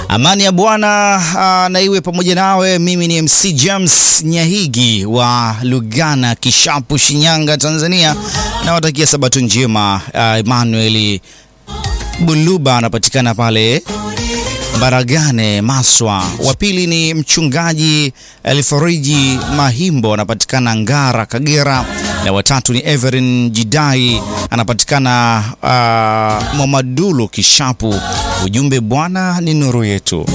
Amani ya Bwana uh, na iwe pamoja nawe. Mimi ni MC James Nyahigi wa Lugana, Kishapu, Shinyanga, Tanzania. Nawatakia sabato njema. Uh, Emmanuel Buluba anapatikana pale Baragane, Maswa. Wa pili ni mchungaji Elfariji Mahimbo anapatikana Ngara, Kagera, na watatu ni Everin Jidai anapatikana uh, Mwamadulu, Kishapu. Ujumbe, Bwana ni nuru yetu.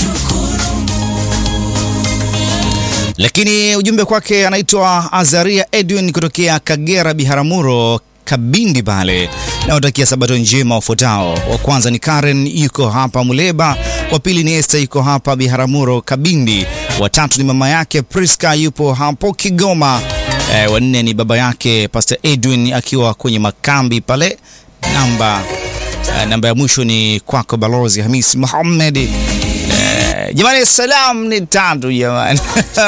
Lakini ujumbe kwake anaitwa Azaria Edwin kutokea Kagera, Biharamulo Kabindi pale. Nawatakia sabato njema wafuatao. Wa kwanza ni Karen yuko hapa Muleba, wa pili ni Esther yuko hapa Biharamulo Kabindi, wa tatu ni mama yake Priska yupo hapo Kigoma, e, wa nne ni baba yake Pastor Edwin akiwa kwenye makambi pale. Namba e, namba ya mwisho ni kwako Balozi Hamis Muhammad. E, jamani, salam ni tatu jamani.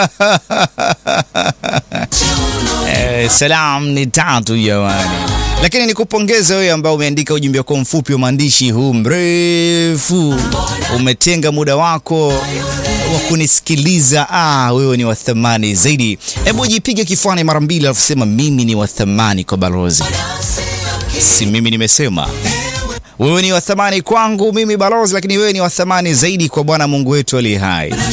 E, salam ni tatu jamani lakini nikupongeze wewe ambao umeandika ujumbe wako mfupi wa maandishi huu mrefu, umetenga muda wako wa kunisikiliza. Ah, wewe ni wa thamani zaidi. Hebu jipige kifuani mara mbili, alafu sema mimi ni wa thamani kwa Balozi. Si mimi nimesema wewe ni wa thamani kwangu mimi Balozi, lakini wewe ni wa thamani zaidi kwa Bwana Mungu wetu aliye hai.